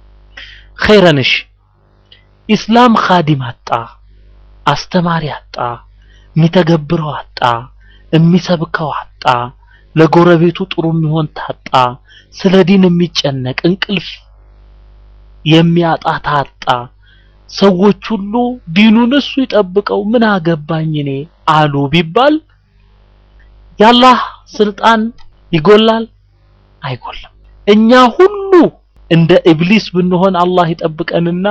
A: ኸይረንሽ ኢስላም ኻዲም አጣ አስተማሪ አጣ የሚተገብረው አጣ የሚሰብከው አጣ ለጎረቤቱ ጥሩ የሚሆን ታጣ ስለ ዲን የሚጨነቅ እንቅልፍ የሚያጣ ታጣ ሰዎች ሁሉ ዲኑን እሱ ይጠብቀው ምን አገባኝ እኔ አሉ ቢባል የአላህ ስልጣን ይጎላል አይጎልም እኛ ሁሉ እንደ ኢብሊስ ብንሆን አላህ ይጠብቀንና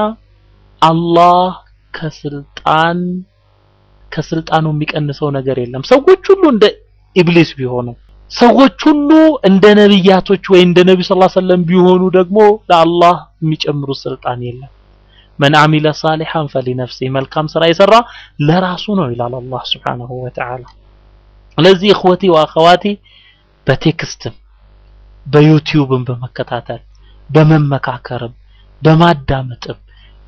A: አላህ ከስልጣን ከስልጣኑ የሚቀንሰው ነገር የለም ሰዎች ሁሉ እንደ ኢብሊስ ቢሆኑ ሰዎች ሁሉ እንደ ነብያቶች ወይ እንደ ነብዩ ሰለላሁ ዐለይሂ ወሰለም ቢሆኑ ደግሞ ለአላህ የሚጨምሩት ስልጣን የለም መን አሚለ ሳሊሐን ፈሊነፍሲ መልካም ስራ የሰራ ለራሱ ነው ይላል አላህ Subhanahu Wa Ta'ala ስለዚህ እخوتي ወአኸዋቲ በቴክስትም በዩቲዩብም በመከታተል በመመካከርም በማዳመጥም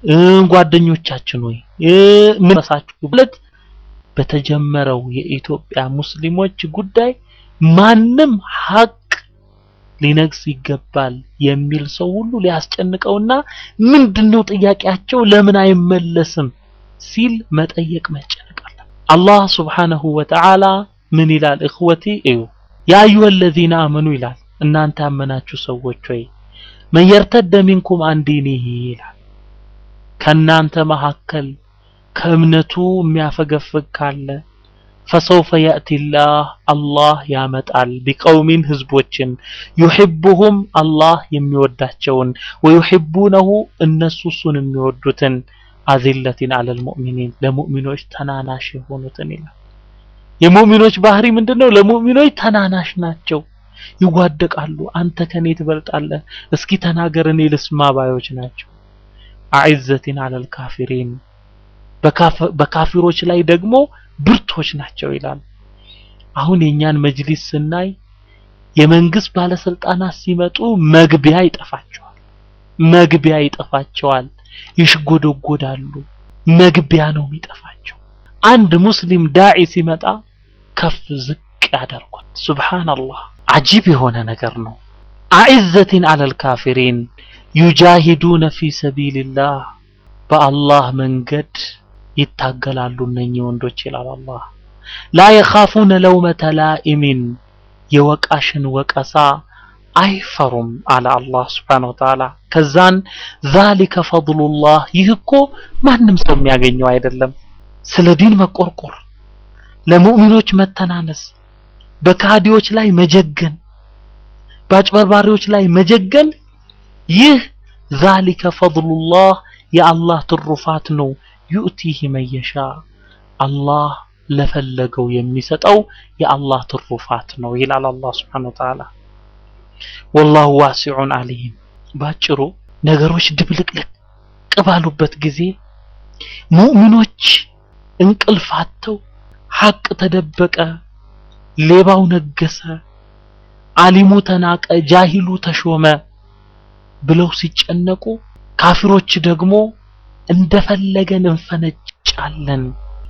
A: ጓደኞቻችን ወይ ምን መሳችሁ ማለት በተጀመረው የኢትዮጵያ ሙስሊሞች ጉዳይ ማንም ሀቅ ሊነግስ ይገባል የሚል ሰው ሁሉ ሊያስጨንቀውና ምንድነው ጥያቄያቸው ለምን አይመለስም ሲል መጠየቅ መጨነቅ አለ አላህ Subhanahu Wa Ta'ala ምን ይላል እخوتي እዩ ያ አዩሀ الذين آمنوا ይላል እናንተ ያመናችሁ ሰዎች ሆይ መን የርተደ ሚንኩም አን ዲኒሂ ይላል ከእናንተ መካከል ከእምነቱ የሚያፈገፍግ ካለ ፈሰውፈ የእቲላህ አላህ ያመጣል ቢቀውሚን ህዝቦችን ዩሕቡሁም አላህ የሚወዳቸውን ወዩሕቡነሁ እነሱ እሱን የሚወዱትን አዚለቲን አለል ሙእሚኒን ለሙእሚኖች ተናናሽ የሆኑትን ይላል። የሙእሚኖች ባህሪ ምንድን ነው? ለሙእሚኖች ተናናሽ ናቸው፣ ይዋደቃሉ። አንተ ከኔ ትበልጣለህ፣ እስኪ ተናገር እኔ ልስማ ባዮች ናቸው። አዕዘቲን አለል ካፊሪን በካፊሮች ላይ ደግሞ ብርቶች ናቸው ይላል። አሁን የኛን መጅሊስ ስናይ የመንግስት ባለስልጣናት ሲመጡ መግቢያ ይጠፋቸዋል፣ መግቢያ ይጠፋቸዋል፣ ይሽጎደጎዳሉ። መግቢያ ነው የሚጠፋቸው። አንድ ሙስሊም ዳዒ ሲመጣ ከፍ ዝቅ ያደርጓል። ሱብሃንአላህ አጂብ የሆነ ነገር ነው። አዕዘቲን አለል ካፊሪን ዩጃሂዱነ ፊ ሰቢልላህ በአላህ መንገድ ይታገላሉ እነኚህ ወንዶች ይላል አላህ። ላ የኻፉነ ለውመተ ላኢሚን የወቃሽን ወቀሳ አይፈሩም አለ አላህ ስብሓነሁ ወተዓላ። ከዛን ዛሊከ ፈድሉላህ ይህ እኮ ማንም ሰው የሚያገኘው አይደለም። ስለ ዲን መቆርቆር፣ ለሙእሚኖች መተናነስ፣ በካዲዎች ላይ መጀገን፣ በአጭበርባሪዎች ላይ መጀገን ይህ ዛሊከ ፈድሉላህ የአላህ ትሩፋት ነው። ዩእቲህ መየሻ አላህ ለፈለገው የሚሰጠው የአላህ ትሩፋት ነው ይላል አላህ ስብሓነሁ ወተዓላ። ወላሁ ዋሲዑን አሊም። ባጭሩ ነገሮች ድብልቅልቅ ባሉበት ጊዜ ሙእሚኖች እንቅልፍ አጥተው ሐቅ ተደበቀ፣ ሌባው ነገሰ፣ አሊሙ ተናቀ፣ ጃሂሉ ተሾመ ብለው ሲጨነቁ ካፊሮች ደግሞ እንደፈለገን እንፈነጫለን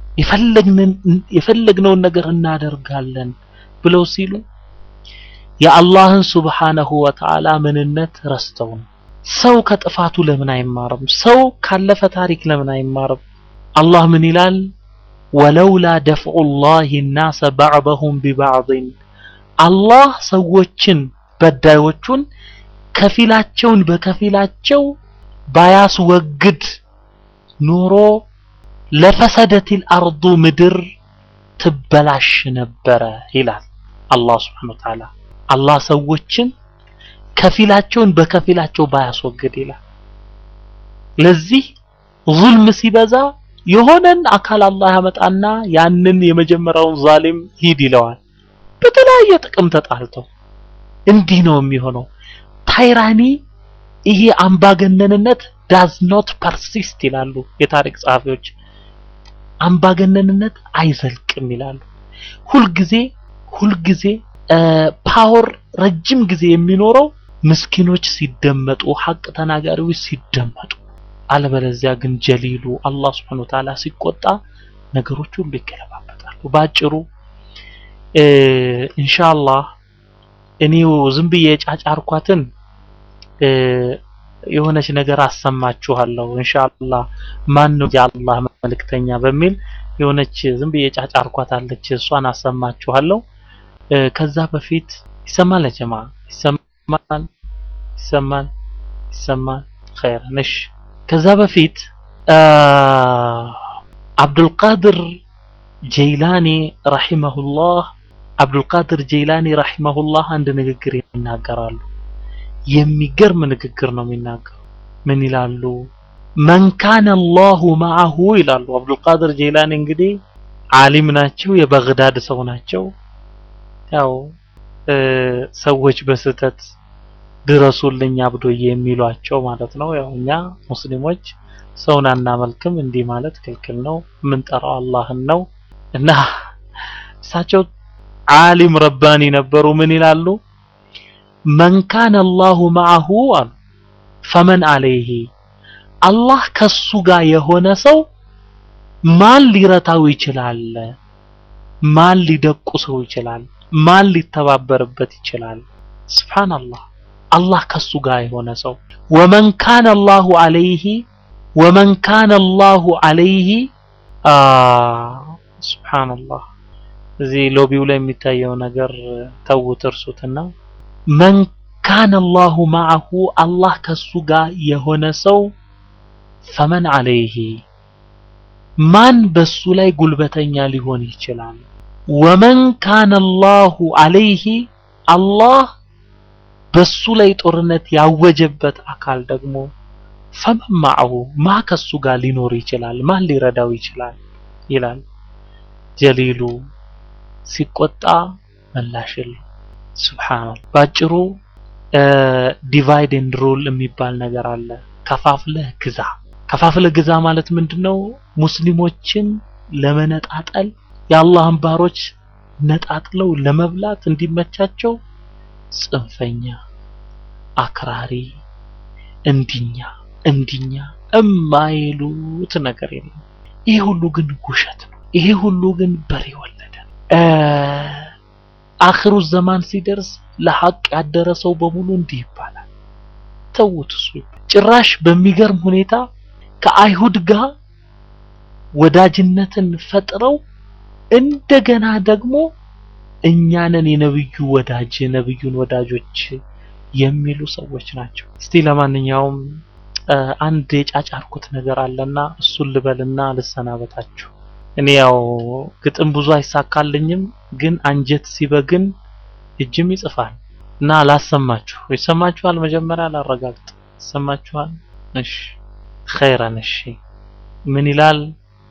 A: የፈለግነውን ነገር እናደርጋለን ብለው ሲሉ የአላህን ሱብሓነሁ ወተዓላ ምንነት ረስተው ነው። ሰው ከጥፋቱ ለምን አይማርም? ሰው ካለፈ ታሪክ ለምን አይማርም? አላህ ምን ይላል? ወለውላ ደፍዑ ላህ ናሰ ባዕደሁም ቢባዕድን አላህ ሰዎችን በዳዮቹን ከፊላቸውን በከፊላቸው ባያስወግድ ኑሮ ለፈሰደቲል አርዱ ምድር ትበላሽ ነበረ ይላል አላህ ስብሐነሁ ወተዓላ። አላህ ሰዎችን ከፊላቸውን በከፊላቸው ባያስወግድ ይላል። ለዚህ ዙልም ሲበዛ የሆነን አካል አላህ ያመጣና ያንን የመጀመሪያውን ዛሊም ሂድ ይለዋል። በተለያየ ጥቅም ተጣልተው እንዲህ ነው የሚሆነው። ታይራኒ ይሄ አምባገነንነት ዳዝ ኖት ፐርሲስት ይላሉ የታሪክ ጸሐፊዎች። አምባገነንነት አይዘልቅም ይላሉ። ሁልጊዜ ሁልጊዜ ፓወር ረጅም ጊዜ የሚኖረው ምስኪኖች ሲደመጡ፣ ሐቅ ተናጋሪዎች ሲደመጡ፣ አለበለዚያ ግን ጀሊሉ አላህ Subhanahu Wa Ta'ala ሲቆጣ ነገሮች ሁሉ ይገለባበጣሉ። ባጭሩ ኢንሻአላህ እኔው ዝም ብዬ ጫጫርኳትን የሆነች ነገር አሰማችኋለሁ ኢንሻአላህ ማን ነው የአላህ መልእክተኛ በሚል የሆነች ዝም ብዬ ጫጫርኳት አለች እሷን አሰማችኋለሁ ከዛ በፊት ይሰማል ጀማ ይሰማል ይሰማል ይሰማል ኸይር ነሽ ከዛ በፊት አብዱልቃድር ጀይላኒ ረሂመሁላህ አብዱልቃድር ጀይላኒ ረሂመሁላህ አንድ ንግግር ይናገራሉ የሚገርም ንግግር ነው የሚናገሩ ምን ይላሉ መን ካነ አላሁ መዐሁ ይላሉ አብዱልቃድር ጀይላኒ እንግዲህ ዓሊም ናቸው የበግዳድ ሰው ናቸው ያው ሰዎች በስህተት ድረሱልኝ አብዶዬ የሚሏቸው ማለት ነው ያው እኛ ሙስሊሞች ሰውን አናመልክም እንዲህ ማለት ክልክል ነው የምንጠራው አላህን ነው እና እሳቸው ዓሊም ረባኒ ነበሩ ምን ይላሉ መን ካነ አላሁ መዐሁ አሉ ፈመን አለይሂ አላህ ከሱ ጋር የሆነ ሰው ማን ሊረታው ይችላል ማን ሊደቁሰው ይችላል ማን ሊተባበርበት ይችላል ስብሓንላህ አላህ ከሱ ጋር የሆነ ሰው ወመን ካነ አላሁ አለይሂ ወመን ካነ አላሁ አለይሂ ስብሓንላህ እዚህ ሎቢው ላይ የሚታየው ነገር ተውት እርሱትና መን ካነ አላሁ ማዐሁ አላህ ከሱ ጋር የሆነ ሰው ፈመን ዐለይሂ ማን በሱ ላይ ጉልበተኛ ሊሆን ይችላል? ወመን ካነ አላሁ ዐለይሂ አላህ በሱ ላይ ጦርነት ያወጀበት አካል ደግሞ ፈመን ማዐሁ ማ ከሱ ጋር ሊኖር ይችላል? ማን ሊረዳው ይችላል? ይላል ጀሊሉ ሲቆጣ መላሽ የለው። ሱብሃንአላህ ባጭሩ ዲቫይድ ኤንድ ሩል የሚባል ነገር አለ። ከፋፍለህ ግዛ። ከፋፍለህ ግዛ ማለት ምንድነው? ሙስሊሞችን ለመነጣጠል የአላህን ባሮች ነጣጥለው ለመብላት እንዲመቻቸው ጽንፈኛ፣ አክራሪ፣ እንዲኛ እንዲኛ እማይሉት ነገር የለም። ይሄ ሁሉ ግን ውሸት ነው። ይሄ ሁሉ ግን በሬ ወለደ። አኽሩ ዘማን ሲደርስ ለሐቅ ያደረ ሰው በሙሉ እንዲህ ይባላል። ተውት። እሱ ጭራሽ በሚገርም ሁኔታ ከአይሁድ ጋር ወዳጅነትን ፈጥረው እንደገና ደግሞ እኛንን የነብዩ ወዳጅ ነብዩን ወዳጆች የሚሉ ሰዎች ናቸው። እስቲ ለማንኛውም አንድ የጫጫርኩት ነገር አለና እሱን ልበልና ልሰናበታችሁ። እኔ ያው ግጥም ብዙ አይሳካልኝም፣ ግን አንጀት ሲበግን እጅም ይጽፋል እና ላሰማችሁ። ይሰማችኋል? መጀመሪያ ላረጋግጥ። ይሰማችኋል? እሺ ኸይረን። እሺ ምን ይላል?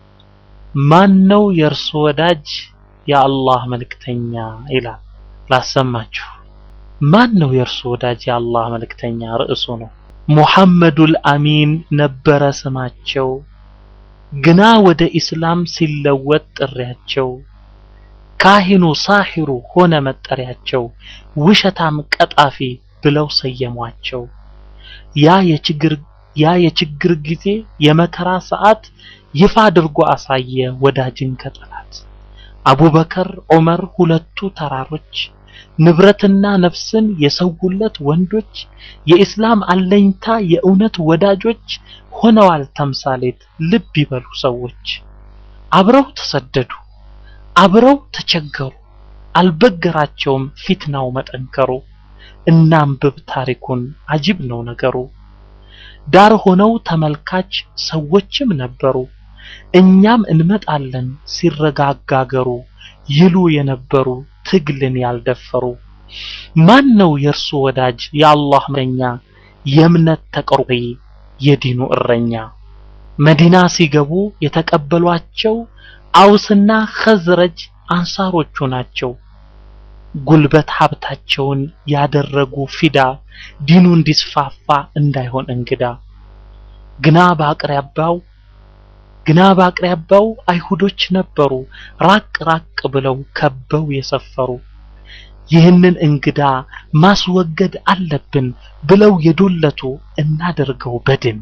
A: ማን ነው የእርሱ ወዳጅ የአላህ መልእክተኛ ይላል። ላሰማችሁ። ማን ነው የእርሱ ወዳጅ የአላህ መልእክተኛ? ርዕሱ ነው። ሙሐመዱል አሚን ነበረ ስማቸው ግና ወደ ኢስላም ሲለወጥ ጥሪያቸው ካሂኑ ሳሂሩ ሆነ መጠሪያቸው ውሸታም ቀጣፊ ብለው ሰየሟቸው። ያ የችግር ያ የችግር ጊዜ የመከራ ሰዓት ይፋ አድርጎ አሳየ ወዳጅን ከጠላት አቡበከር ዑመር ሁለቱ ተራሮች ንብረትና ነፍስን የሰውለት ወንዶች የኢስላም አለኝታ የእውነት ወዳጆች ሆነዋል ተምሳሌት ልብ ይበሉ ሰዎች አብረው ተሰደዱ አብረው ተቸገሩ አልበገራቸውም ፊትናው መጠንከሩ እናንብብ ታሪኩን አጅብ ነው ነገሩ ዳር ሆነው ተመልካች ሰዎችም ነበሩ እኛም እንመጣለን ሲረጋጋገሩ ይሉ የነበሩ ትግልን ያልደፈሩ ማን ነው የእርሱ ወዳጅ የአላህ መኛ የእምነት ተቆርቋሪ የዲኑ እረኛ መዲና ሲገቡ የተቀበሏቸው አውስና ኸዝረጅ አንሳሮቹ ናቸው ጉልበት ሀብታቸውን ያደረጉ ፊዳ ዲኑ እንዲስፋፋ እንዳይሆን እንግዳ ግና በአቅራቢያው ግና በአቅራቢያው አይሁዶች ነበሩ ራቅ ራቅ ብለው ከበው የሰፈሩ ይህንን እንግዳ ማስወገድ አለብን ብለው የዶለቱ እናደርገው በድን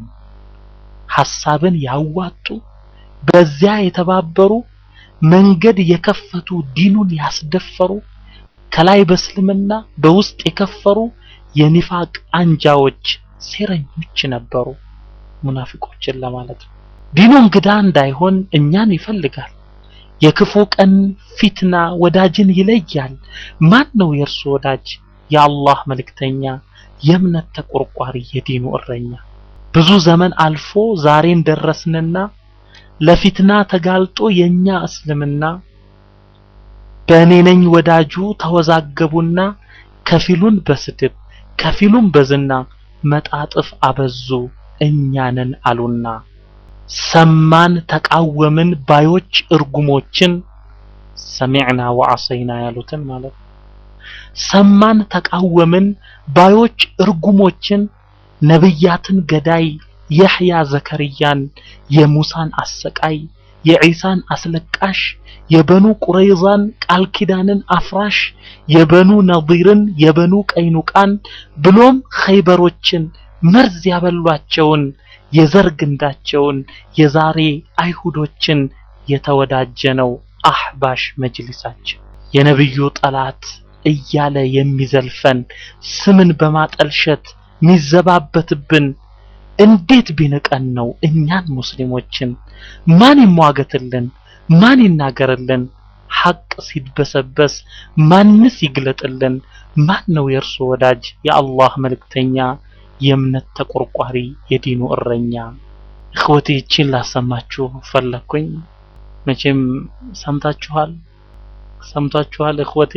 A: ሐሳብን ያዋጡ በዚያ የተባበሩ መንገድ የከፈቱ ዲኑን ያስደፈሩ ከላይ በእስልምና በውስጥ የከፈሩ የኒፋቅ አንጃዎች ሴረኞች ነበሩ ሙናፊቆችን ለማለት ነው ዲኑ እንግዳ እንዳይሆን እኛን ይፈልጋል የክፉ ቀን ፊትና ወዳጅን ይለያል ማን ነው የእርሱ ወዳጅ የአላህ መልእክተኛ የእምነት ተቆርቋሪ የዲኑ እረኛ ብዙ ዘመን አልፎ ዛሬን ደረስንና ለፊትና ተጋልጦ የኛ እስልምና በእኔ ነኝ ወዳጁ ተወዛገቡና ከፊሉን በስድብ ከፊሉን በዝና መጣጥፍ አበዙ እኛንን አሉና ሰማን ተቃወምን ባዮች እርጉሞችን ሰሚዕና ወዐሰይና ያሉትን ማለት ሰማን ተቃወምን ባዮች እርጉሞችን ነብያትን ገዳይ የሕያ ዘከርያን የሙሳን አሰቃይ የዒሳን አስለቃሽ የበኑ ቁረይዛን ቃል ኪዳንን አፍራሽ የበኑ ነዲርን የበኑ ቀይኑቃን ብሎም ኸይበሮችን መርዝ ያበሏቸውን የዘር ግንዳቸውን የዛሬ አይሁዶችን የተወዳጀ ነው አህባሽ መጅሊሳችን የነብዩ ጠላት እያለ የሚዘልፈን ስምን በማጠልሸት ሚዘባበትብን እንዴት ቢንቀን ነው እኛን ሙስሊሞችን ማን ይሟገትልን ማን ይናገርልን ሐቅ ሲድበሰበስ ማንስ ይግለጥልን? ማን ነው የእርሱ ወዳጅ የአላህ መልእክተኛ የእምነት ተቆርቋሪ የዲኑ እረኛ? እኽወቴ ይችን ላሰማችሁ ፈለግኩኝ። መቼም ሰምታችኋል ሰምታችኋል እኽወቴ።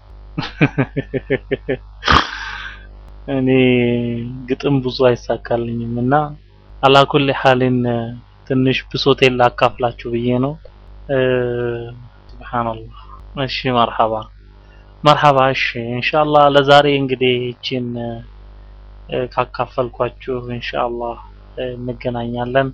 A: እኔ ግጥም ብዙ አይሳካልኝም እና አላኩል ሐሊን ትንሽ ብሶቴን ላካፍላችሁ ብዬ ነው። ሱብሃንአላህ። እሺ መርሐባ መርሐባ። እሺ ኢንሻአላህ ለዛሬ እንግዲህ ይችን ካካፈልኳችሁ ኢንሻአላህ እንገናኛለን።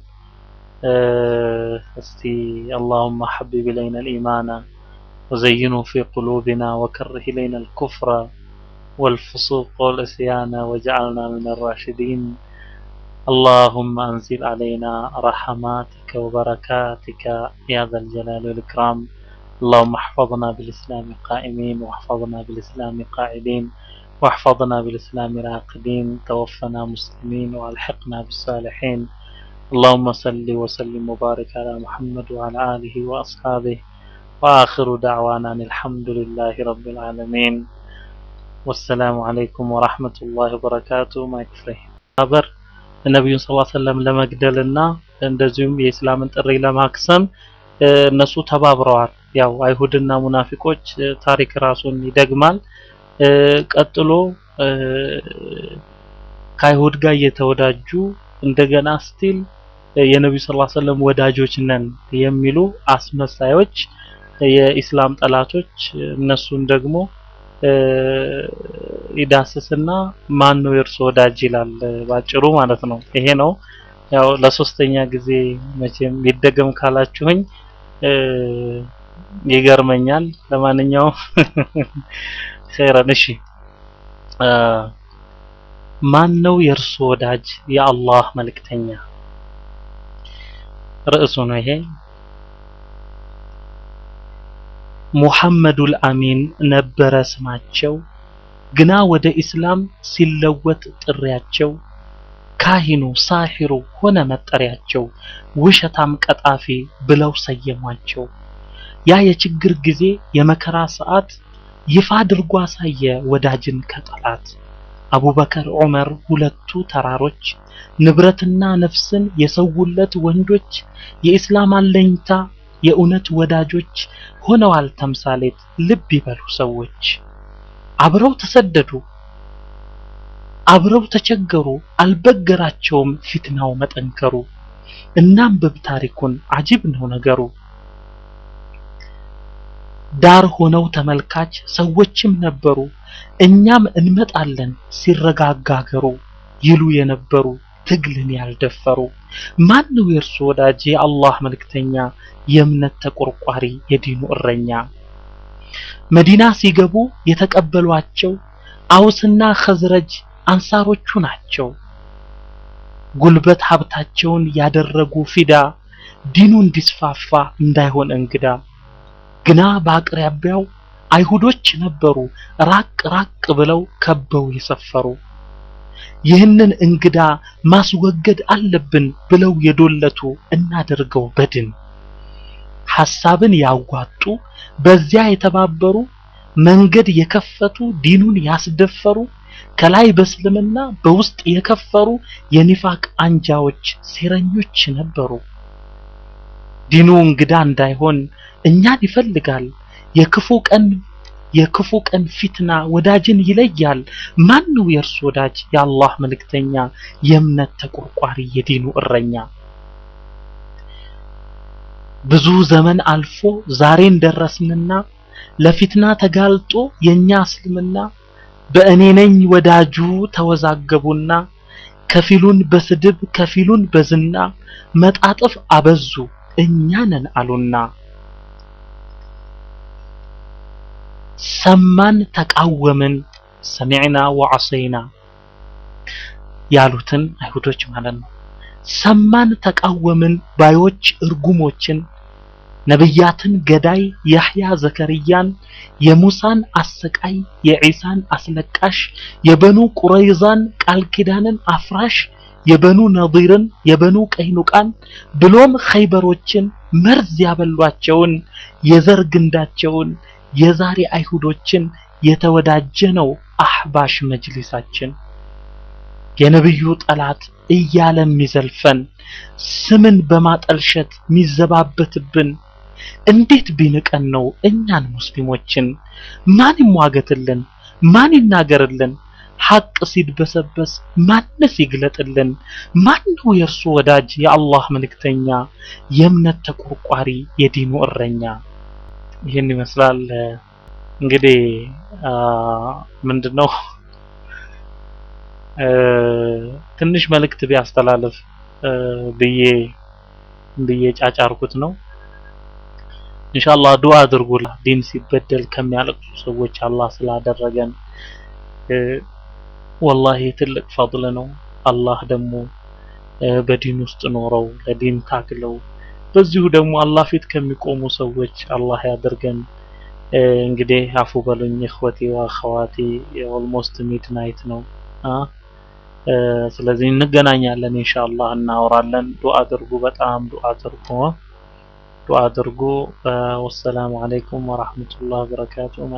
A: እስቲ اللهم حبب إلينا الإيمان وزينه في قلوبنا وكره إلينا الكفر والفسوق والعصيان واجعلنا من الراشدين اللهم أنزل علينا رحماتك وبركاتك يا ذا الجلال والإكرام اللهم احفظنا بالإسلام قائمين واحفظنا بالإسلام قاعدين واحفظنا بالإسلام راقدين توفنا مسلمين والحقنا بالصالحين اللهم صل وسلم وبارك على محمد وعلى آله وأصحابه وآخر دعوانا أن الحمد لله رب العالمين والسلام عليكم ورحمة الله وبركاته ما يكفره خبر ነቢዩን ስ ሰለም ለመግደልና እንደዚሁም የእስላምን ጥሪ ለማክሰም እነሱ ተባብረዋል። ያው አይሁድና ሙናፊቆች ታሪክ ራሱን ይደግማል። ቀጥሎ ከአይሁድ ጋር እየተወዳጁ እንደገና ስቲል የነቢዩ ስ ሰለም ወዳጆች ነን የሚሉ አስመሳዮች የኢስላም ጠላቶች እነሱን ደግሞ ይዳስስና ማን ነው የእርሱ ወዳጅ ይላል ባጭሩ ማለት ነው። ይሄ ነው ያው ለሶስተኛ ጊዜ መቼም ይደገም ካላችሁኝ ይገርመኛል። ለማንኛውም ኸይረን እሺ ማን ነው የእርሱ ወዳጅ የአላህ መልእክተኛ ርዕሱ ነው ይሄ ሙሐመዱል አሚን ነበረ ስማቸው ግና ወደ ኢስላም ሲለወጥ ጥሪያቸው ካሂኑ ሳሂሩ ሆነ መጠሪያቸው ውሸታም ቀጣፊ ብለው ሰየሟቸው ያ የችግር ጊዜ የመከራ ሰዓት ይፋ አድርጎ አሳየ ወዳጅን ከጠላት አቡበከር ዑመር ሁለቱ ተራሮች ንብረትና ነፍስን የሰውለት ወንዶች የኢስላም አለኝታ የእውነት ወዳጆች ሆነዋል ተምሳሌት ልብ ይበሉ ሰዎች አብረው ተሰደዱ አብረው ተቸገሩ አልበገራቸውም ፊትናው መጠንከሩ እናንብብ ታሪኩን አጂብ ነው ነገሩ ዳር ሆነው ተመልካች ሰዎችም ነበሩ እኛም እንመጣለን ሲረጋጋ አገሩ ይሉ የነበሩ ትግልን ያልደፈሩ ማን ነው የእርሱ ወዳጅ የአላህ መልእክተኛ የእምነት ተቆርቋሪ የዲኑ እረኛ መዲና ሲገቡ የተቀበሏቸው አውስና ኸዝረጅ አንሳሮቹ ናቸው ጉልበት ሀብታቸውን ያደረጉ ፊዳ ዲኑ እንዲስፋፋ እንዳይሆን እንግዳ ግና በአቅራቢያው አይሁዶች ነበሩ ራቅ ራቅ ብለው ከበው የሰፈሩ ይህንን እንግዳ ማስወገድ አለብን ብለው የዶለቱ እናደርገው በድን ሐሳብን ያዋጡ በዚያ የተባበሩ መንገድ የከፈቱ ዲኑን ያስደፈሩ ከላይ በእስልምና በውስጥ የከፈሩ የኒፋቅ አንጃዎች ሴረኞች ነበሩ ዲኑ እንግዳ እንዳይሆን እኛን ይፈልጋል የክፉ ቀን የክፉ ቀን ፊትና ወዳጅን ይለያል ማን ነው የእርሱ ወዳጅ የአላህ መልእክተኛ የእምነት ተቆርቋሪ የዲኑ እረኛ ብዙ ዘመን አልፎ ዛሬን ደረስንና ለፊትና ተጋልጦ የኛ እስልምና በእኔ ነኝ ወዳጁ ተወዛገቡና ከፊሉን በስድብ ከፊሉን በዝና መጣጥፍ አበዙ እኛ ነን አሉና ሰማን ተቃወምን ሰሚዕና ወዐሰይና ያሉትን አይሁዶች ማለት ነው ሰማን ተቃወምን ባዮች እርጉሞችን ነብያትን ገዳይ ያህያ ዘከርያን የሙሳን አሰቃይ የዒሳን አስለቃሽ የበኑ ቁረይዛን ቃል ኪዳንን አፍራሽ የበኑ ነዲርን የበኑ ቀይኑቃን ብሎም ኸይበሮችን መርዝ ያበሏቸውን የዘር ግንዳቸውን የዛሬ አይሁዶችን የተወዳጀ ነው አህባሽ መጅሊሳችን። የነብዩ ጠላት እያለ የሚዘልፈን ስምን በማጠልሸት የሚዘባበትብን እንዴት ቢንቀን ነው እኛን ሙስሊሞችን? ማን ይሟገትልን? ማን ይናገርልን? ሐቅ ሲድበሰበስ ማንስ ይግለጥልን? ማን ነው የእርሱ ወዳጅ የአላህ መልእክተኛ የእምነት ተቆርቋሪ የዲኑ እረኛ? ይህን ይመስላል እንግዲህ ምንድነው ትንሽ መልእክት ቢያስተላልፍ ብዬ ብዬ ጫጫርኩት ነው። ኢንሻአላህ ዱዓ አድርጉላ ዲን ሲበደል ከሚያለቅሱ ሰዎች አላህ ስላደረገን ወላሂ ትልቅ ፈድል ነው። አላህ ደግሞ በዲን ውስጥ ኖረው ለዲን ታግለው በዚሁ ደግሞ አላህ ፊት ከሚቆሙ ሰዎች አላህ ያደርገን። እንግዲህ አፉ በሉኝ እኽወቴ ወአኸዋቴ ኦልሞስት ሚድናይት ነው አ ስለዚህ እንገናኛለን ኢንሻአላህ እናወራለን። ዱዓ አድርጉ፣ በጣም ዱዓ አድርጉ፣ ዱዓ አድርጉ። ወሰላሙ አለይኩም ወራህመቱላሂ ወበረካቱ።